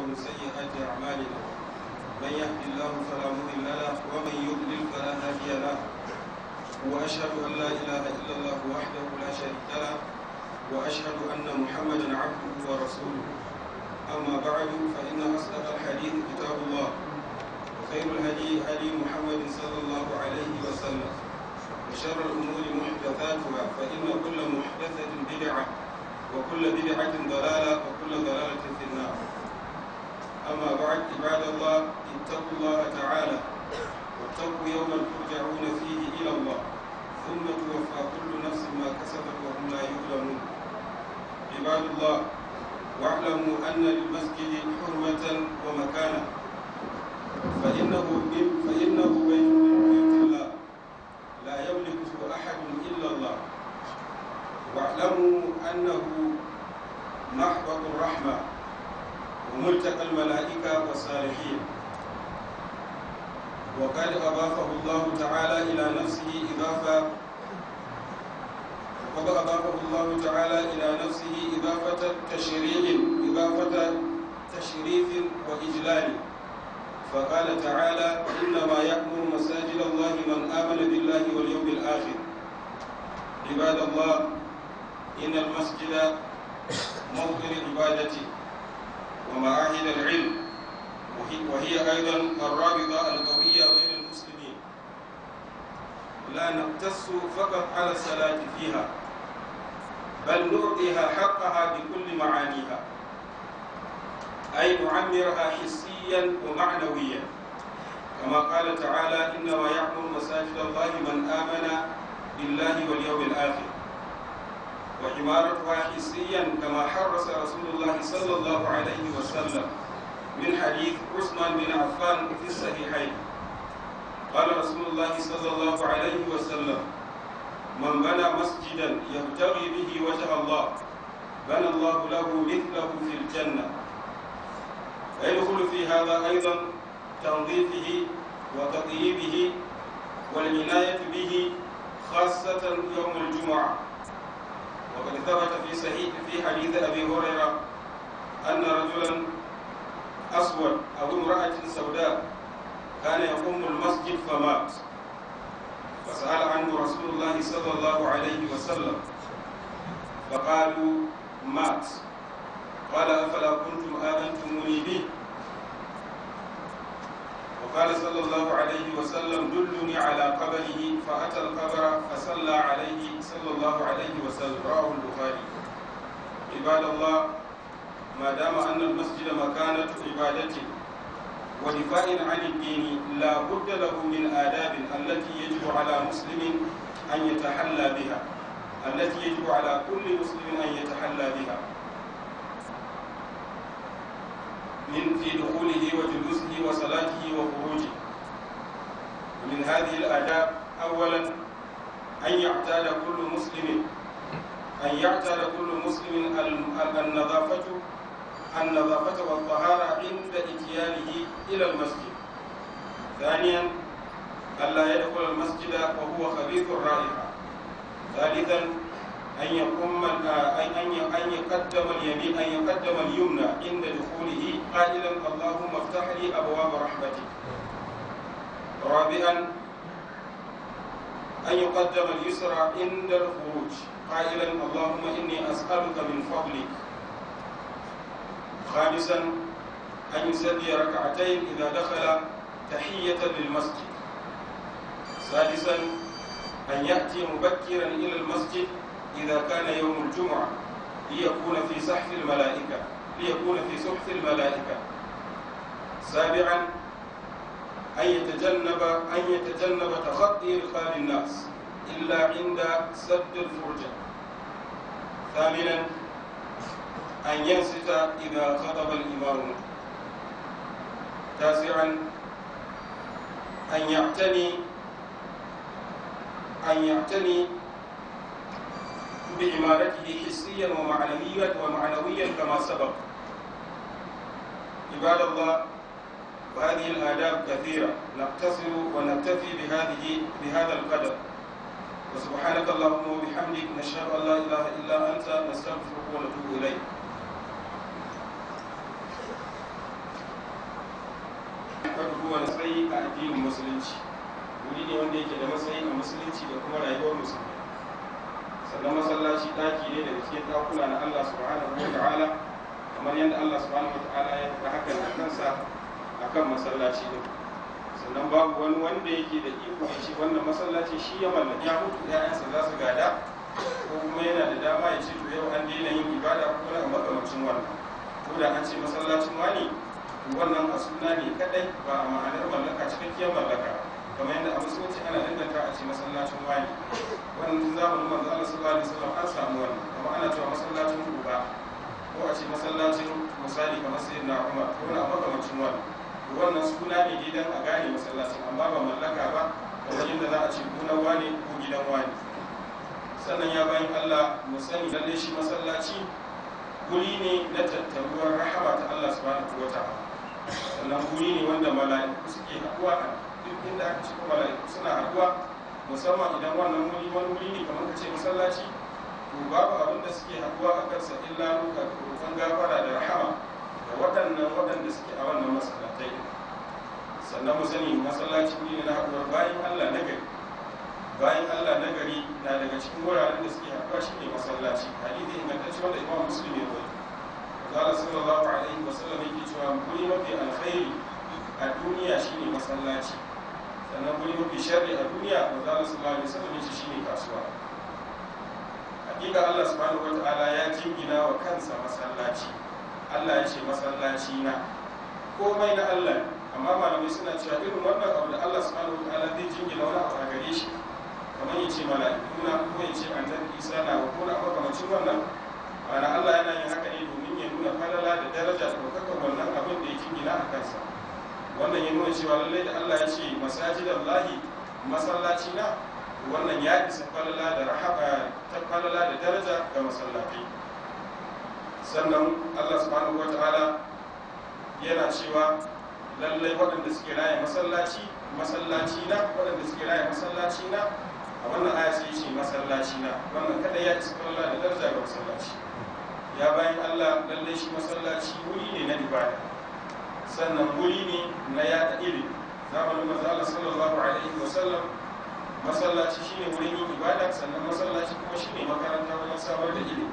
ومن سيئات أعمالنا من يهد الله فلا مضل له ومن يضلل فلا هادي له وأشهد أن لا إله إلا الله وحده لا شريك له وأشهد أن محمدا عبده ورسوله أما بعد فإن أصدق الحديث كتاب الله وخير الهدي هدي محمد صلى الله عليه وسلم وشر الأمور محدثاتها فإن كل محدثة بدعة وكل بدعة ضلالة وكل ضلالة في النار أما بعد عباد الله اتقوا الله تعالى واتقوا يوما ترجعون فيه إلى الله ثم توفى كل نفس ما كسبت وهم لا يظلمون عباد الله واعلموا أن للمسجد حرمة ومكانة فإنه من فإنه بيت من بيوت الله لا يملكه أحد إلا الله واعلموا أنه محبط الرحمة وملتقى الملائكة والصالحين وقد أضافه الله تعالى إلى نفسه إضافة وقد أضافه الله تعالى إلى نفسه إضافة تشريع إضافة تشريف وإجلال فقال تعالى إنما يأمر مساجد الله من آمن بالله واليوم الآخر عباد الله إن المسجد موطن العبادة ومعاهد العلم وهي أيضا الرابطة القوية بين المسلمين لا نقتص فقط على الصلاة فيها بل نعطيها حقها بكل معانيها أي نعمرها حسيا ومعنويا كما قال تعالى إنما يعمر مساجد الله من آمن بالله واليوم الآخر وعمارتها حسيا كما حرص رسول الله صلى الله عليه وسلم من حديث عثمان بن عفان في الصحيحين قال رسول الله صلى الله عليه وسلم من بنى مسجدا يبتغي به وجه الله بنى الله له مثله في الجنة ويدخل في هذا أيضا تنظيفه وتطييبه والعناية به خاصة يوم الجمعة وقد ثبت في صحيح في حديث أبي هريرة أن رجلا أسود أو امرأة سوداء كان يقوم المسجد فمات فسأل عنه رسول الله صلى الله عليه وسلم فقالوا مات قال أفلا كنتم آذنتموني به وقال صلى الله عليه وسلم دلني على قبره فأتى القبر فصلى عليه صلى الله عليه وسلم رواه البخاري عباد الله ما دام أن المسجد مكانة عبادة ودفاع عن الدين لا بد له من آداب التي يجب على مسلم أن يتحلى بها التي يجب على كل مسلم أن يتحلى بها من في دخوله وجلوسه وصلاته وخروجه ومن هذه الآداب أولا أن يعتاد كل مسلم أن يعتاد كل مسلم النظافة النظافة والطهارة عند إتيانه إلى المسجد ثانيا ألا يدخل المسجد وهو خبيث الرائحة ثالثا أن يقوم أن يقدم اليمين أن يقدم اليمنى عند دخوله قائلا اللهم افتح لي أبواب رحمتك رابعا أن يقدم اليسرى عند الخروج قائلا اللهم إني أسألك من فضلك خامسا أن يصلي ركعتين إذا دخل تحية للمسجد سادسا أن يأتي مبكرا إلى المسجد إذا كان يوم الجمعة ليكون في صحف الملائكة ليكون في صحف الملائكة سابعا أن يتجنب أن يتجنب تخطي رقاب الناس إلا عند سد الفرجة ثامنا أن ينصت إذا خطب الإمام تاسعا أن يعتني أن يعتني بعمارته حسيا ومعنويا ومعنويا كما سبق عباد الله وهذه الآداب كثيرة نقتصر ونكتفي بهذه بهذا القدر وسبحانك اللهم وبحمدك نشهد أن لا إله إلا أنت نستغفرك ونتوب إليك kowane tsayi a addinin musulunci wuri ne wanda yake da matsayi a musulunci da kuma rayuwar musulmi sannan masallaci daki ne daga cikin dakuna na Allah subhanahu wa ta'ala kamar yadda Allah subhanahu wa ta'ala ya faɗa hakan da kansa akan masallaci din sannan babu wani wanda yake da iko ya ce wannan masallaci shi ya mallaki ya mutu ƴaƴansa za su gada ko kuma yana da dama ya ce to yau an daina yin ibada ko na makamancin wannan ko da an ce masallacin wani wannan a suna ne kadai ba a ma'anar mallaka cikakkiyar mallaka kamar yadda a musulunci ana danganta a ce masallacin wani wannan tun zamanin manzo Allah sallallahu alaihi wasallam an samu wannan kuma ana cewa masallacin Quba ko a ce masallacin misali kamar sayyidina Umar ko na makamancin wannan wannan suna ne dai dan a gane masallacin amma ba mallaka ba kamar yadda za a ce gonar wani ko gidan wani sannan ya bayan Allah mu sani lalle shi masallaci guri ne na tattaruwar rahama ta Allah subhanahu wa ta'ala sannan guri ne wanda mala'iku suke haɗuwa a duk inda aka cika mala'iku suna haɗuwa musamman idan wannan wuri wani wuri ne kamar ka ce masallaci to babu abin da suke haɗuwa a kansa illa ruka roƙon gafara da rahama da waɗannan waɗanda suke a wannan masallatai sannan mu sani masallaci wuri ne na haɗuwar bayan Allah na gari bayan Allah na gari na daga cikin wuraren da suke haɗuwa shi ne masallaci hadisi ingantacce wanda imam muslim ya rawaito قال صلى الله عليه وسلم yake cewa guri mafi alkhairi a duniya shine masallaci sannan guri mafi sharri a duniya manzo Allah sallallahu alaihi wasallam yace shine kasuwa hakika Allah subhanahu wataala ya jingina wa kansa masallaci Allah ya ce masallaci na komai na Allah amma malamai suna cewa irin wannan abu da Allah subhanahu wataala zai jingina wani abu a gare shi kamar ya ce mala'ikuna ko ya ce annabi Isa na ko na makamancin wannan ana Allah yana yin haka ne domin ya nuna falala da daraja da ɗaukakar wannan abin da ya jingina a kansa wannan ya nuna cewa lallai da Allah ya ce masajidan lahi masallaci na wannan ya isa falala da rahaba ta falala da daraja ga masallatai sannan Allah subhanahu wataala yana cewa lallai waɗanda suke raya masallaci masallaci na waɗanda suke raya masallaci na a wannan aya sai ce masallaci na wannan kada ya isa falala da daraja ga masallaci ya bayan Allah lallai shi masallaci wuri ne na ibada sannan wuri ne na yada ilimi zamanin manzo Allah sallallahu alaihi wa sallam masallaci shine wurin yin ibada sannan masallaci kuma shine makaranta wajen samar da ilimi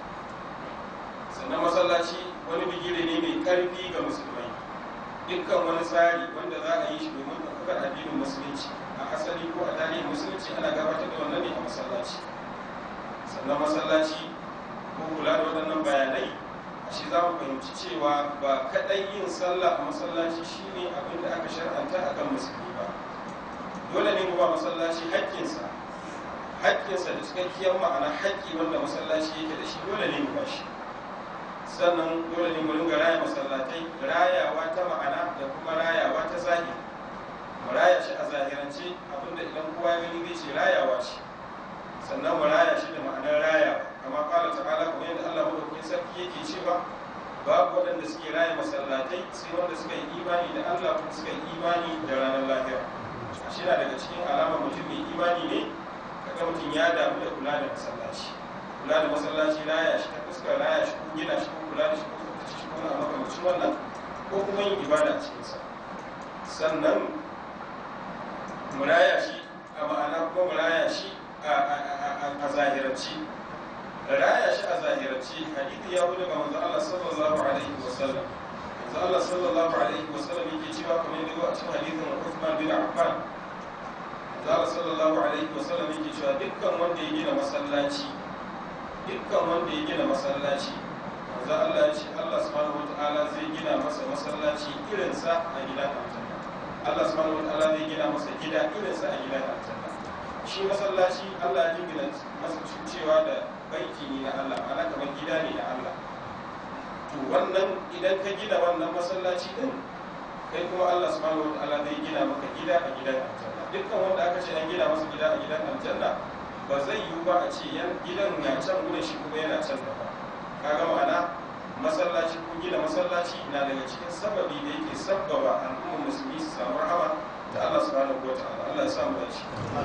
sannan masallaci wani bigire ne mai karfi ga musulmai dukkan wani tsari wanda za a yi shi domin ɗaukar addinin musulunci a asali ko a tarihin musulunci ana gabatar da wannan ne a masallaci sannan masallaci ko kula da waɗannan bayanai a shi za mu fahimci cewa ba kaɗai yin sallah a masallaci shine abin da aka shar'anta a kan musulmi ba dole ne ba masallaci haƙƙinsa haƙƙinsa da cikakkiyar ma'ana haƙƙi wanda masallaci yake da shi dole ne mu ba shi sannan dole ne mu ringa raya masallatai rayawa ta ma'ana da kuma rayawa ta zahiri mu raya shi a zahirance abinda idan kowa ya gani zai ce rayawa ce sannan mu raya shi da ma'anar rayawa kama kala ta'ala kuma yadda Allah madaukakin sarki yake cewa babu waɗanda suke raya masallatai sai wanda suka yi imani da Allah kuma suka yi imani da ranar lahira a shi na daga cikin alamar mutum mai imani ne kaga mutum ya damu da kula da masallaci kula da masallaci raya shi ta fuskar raya shi ko gina shi ko kula da shi ko tsaftace shi ko na makamacin wannan ko kuma yin ibada a cikinsa sannan mu raya shi a ma'ana kuma mu raya shi a zahiranci raya shi a zahiranci hadithi ya wuce ga manzo Allah sallallahu alaihi wa sallam manzo Allah sallallahu alaihi wa sallam yake cewa kamar yadda a cikin hadithin Uthman bin Affan manzo Allah sallallahu alaihi wa sallam yake cewa dukkan wanda ya gina masallaci dukkan wanda ya gina masallaci manzo Allah ya ce Allah subhanahu wataala zai gina masa masallaci irinsa a gidan aljanna Allah subhanahu wataala zai gina masa gida irinsa a gidan aljanna shi masallaci Allah ya jingina masa cewa da baiti ne na Allah ana kamar gida ne na Allah to wannan idan ka gina wannan masallaci din kai kuma Allah subhanahu wataala zai gina maka gida a gidan aljanna dukkan wanda aka ce an gina masa gida a gidan aljanna ba zai yiwu ba a ce yan gidan na can gudun shi kuma yana can da ba kaga ma'ana masallaci ko gina masallaci na daga cikin sababi da yake sabbaba al'ummar musulmi su samu rahama da Allah subhanahu wataala Allah ya samu dace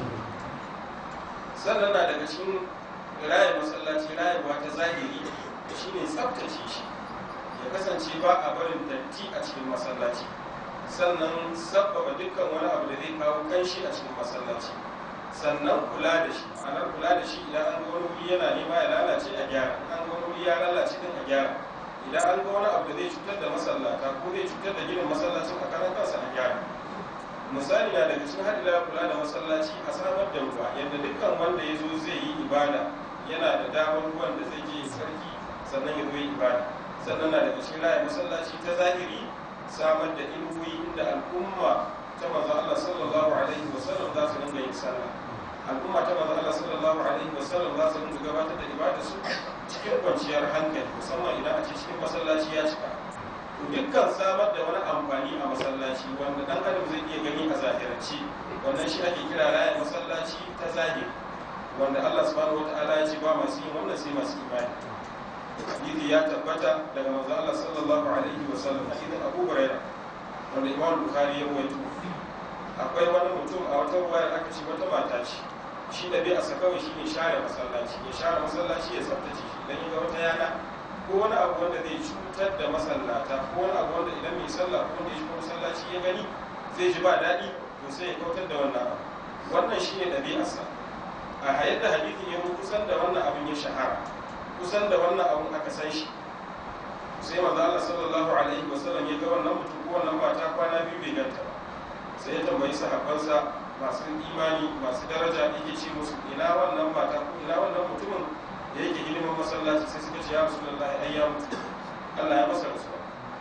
sannan na daga cikin raya masallaci rayuwa ta zahiri shine tsaftace shi ya kasance ba a barin datti a cikin masallaci sannan sabbaba dukkan wani abu da zai kawo kanshi a cikin masallaci sannan kula da shi ma'anar kula da shi idan an ga wani wuri yana nema ya lalace a gyara an ga wani wuri ya lalace din a gyara idan an ga wani abu da zai cutar da masallata ko zai cutar da ginin masallacin a karan kansa a gyara misali na daga cikin hadila kula da masallaci a samar da ruwa yadda dukkan wanda ya zo zai yi ibada yana da damar ruwan da zai je sarki sannan ya zo yi ibada sannan na daga cikin raya masallaci ta zahiri samar da inuwoyi inda al'umma ta manzo Allah sallallahu alaihi wa sallam za su dinga yin sallah al'umma ta manzo Allah sallallahu alaihi wa sallam za su dinga gabatar da ibada su cikin kwanciyar hankali musamman idan a ce cikin masallaci ya cika dukkan samar da wani amfani a masallaci wanda dan adam zai iya gani a zahirance wannan shi ake kira raya masallaci ta zahiri wanda Allah subhanahu wataala ya ce ba masu yin wannan sai masu imani hadisi ya tabbata daga manzo Allah sallallahu alaihi wa sallam hadisin Abu Hurairah wanda Imam Bukhari ya rawaito akwai wani mutum a wata ruwaya aka ce wata mata ce shi da bai asa kawai shine share masallaci ya share masallaci ya tsaftace shi idan ya ga wata yana ko wani abu wanda zai cutar da masallata ko wani abu wanda idan mai sallah ko wanda ya shiga masallaci ya gani zai ji ba daɗi to sai ya kautar da wannan abu wannan shine ɗabi'arsa a hayar da hadithin ya kusan da wannan abin ya shahara kusan da wannan abun aka san shi sai manzo Allah sallallahu alaihi wasallam ya ga wannan mutum ko wannan mata kwana biyu bai ganta ba sai ya tambayi sahabbansa masu imani masu daraja yake ce musu ina wannan mata ko ina wannan mutumin da yake ilimin masallaci sai suka ce ya rasulullahi ai ya mutu Allah ya masa rasuwa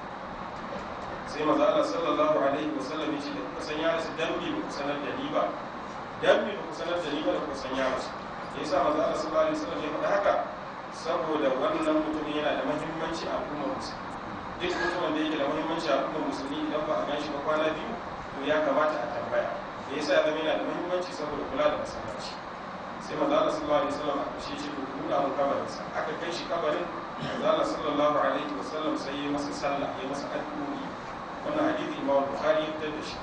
sai manzo Allah sallallahu alaihi wasallam ya ce da kuka san ya rasu dan bi ku sanar da ni ba dan bi ku sanar da ni ba da kuka san ya rasu yasa manzo Allah sallallahu alaihi wasallam ya faɗa haka saboda wannan mutumin yana da mahimmanci a al'ummar musulmi duk mutumin da yake da mahimmanci a al'ummar musulmi idan ba a gan shi ba kwana biyu to ya kamata a tambaya da yasa ya zama yana da mahimmanci saboda kula da masallaci sai manzo Allah sallallahu alaihi wasallam aka shi shi ku nuna mun kabarin sa aka kai shi kabarin manzo Allah sallallahu alaihi wasallam sai ya masa sallah ya masa addu'o'i wannan hadisi Imam Bukhari ya fitar da shi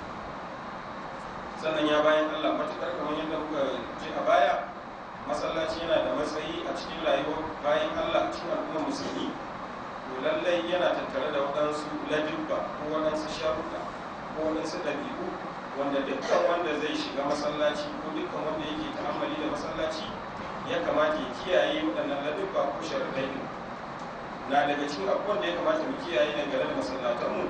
sannan ya bayan Allah matukar kamar yadda muka ji a baya masallaci yana da matsayi a cikin rayuwar bayan Allah a cikin al'ummar musulmi to lallai yana tattare da waɗansu ladubba ko waɗansu sharuɗa ko waɗansu ɗabi'u wanda dukkan wanda zai shiga masallaci ko dukkan wanda yake ta'ammali da masallaci ya kamata ya kiyaye waɗannan ladubba ko sharuɗai ne na daga cikin abubuwan da ya kamata mu kiyaye dangane da masallatanmu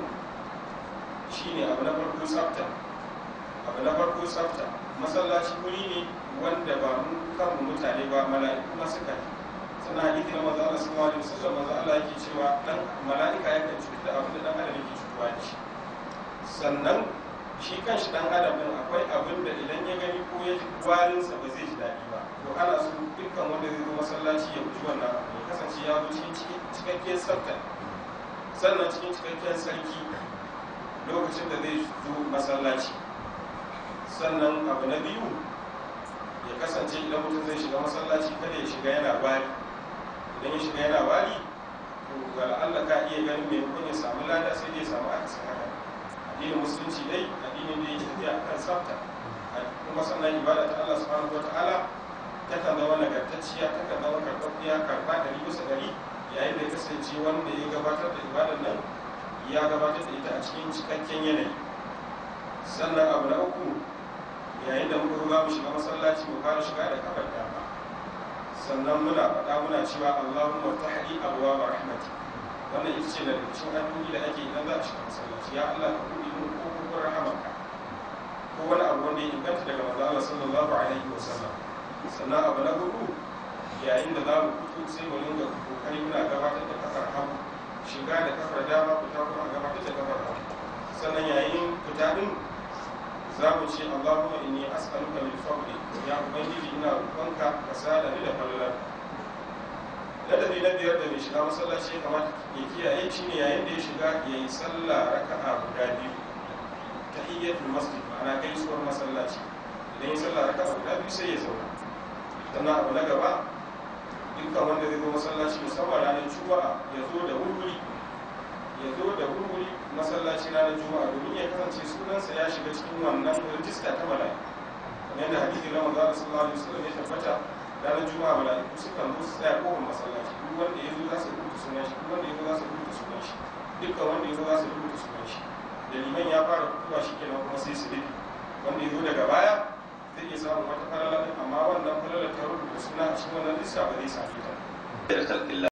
shine abu na farko tsafta abu na farko tsafta masallaci wuri ne wanda ba mu kanmu mutane ba mala'iku ma suka yi sannan hadithi na maza Allah sallallahu alaihi wasallam maza Allah yake cewa dan mala'ika yakan cutar da abin da dan adam yake cutuwa da shi sannan shi kanshi dan adam din akwai abin da idan ya gani ko ya ji warin sa ba zai ji daɗi ba to ana so dukkan wanda zai zo masallaci ya guji wannan abu ya kasance ya zo cikin cikakken tsafta sannan cikin cikakken sarki lokacin da zai zo masallaci sannan abu na biyu ya kasance idan mutum zai shiga masallaci kada ya shiga yana wari idan ya shiga yana wari to ga Allah ka iya ganin mai kun ya samu lada sai dai ya samu akasin haka addinin musulunci dai addinin da yake tafiya akan tsafta kuma sannan ibada ta Allah subhanahu wataala takan zama nagartacciya takan zama karɓaɓɓiya karɓa ɗari bisa ɗari yayin da ya kasance wanda ya gabatar da ibadar nan ya gabatar da ita a cikin cikakken yanayi sannan abu na uku yayin da muka za mu shiga masallaci mu fara shiga da kafar dama sannan muna faɗa muna cewa Allahumma tahdi abwaab rahmati wannan ita ce daga cikin addu'o'i da ake idan za a shiga masallaci ya Allah ka buɗe mun kofofin rahamarka ko wani abu wanda ya inganta daga manzo Allah sallallahu alaihi wa sallam sannan abu na hudu yayin da za mu fito sai mu dinga kokari muna gabatar da kafar hagu shiga da kafar dama fita kuma gabatar da kafar hagu sannan yayin fita din za mu ce Allahumma inni as'aluka min fadli ya ubangiji ina roƙonka ka sada ni da falalar ladabi na biyar da mai shiga masallaci ya kamata ya kiyaye shi ne yayin da ya shiga ya yi sallah raka'a guda biyu ta iyyatul masjid ma'ana gaisuwar masallaci idan ya sallah raka'a guda biyu sai ya zauna sannan abu na gaba dukkan wanda zai zo masallaci musamman ranar juma'a ya zo da wuri ya zo da wuri masallaci ranar juma'a domin ya kasance sunansa ya shiga cikin wannan rijista ta mala'i kamar yadda hadisi na manzo sallallahu alaihi wasallam ya tabbata ranar juma'a mala'iku sukan zo su tsaya kofar masallaci duk wanda ya zo za su rubuta sunan shi duk wanda ya zo za su rubuta sunan shi dukkan wanda ya zo za su rubuta sunan shi da liman ya fara fitowa shi kenan kuma sai su rufe wanda ya zo daga baya zai iya samun wata falala amma wannan falala ta rubuta suna a cikin wannan lissa ba zai same ta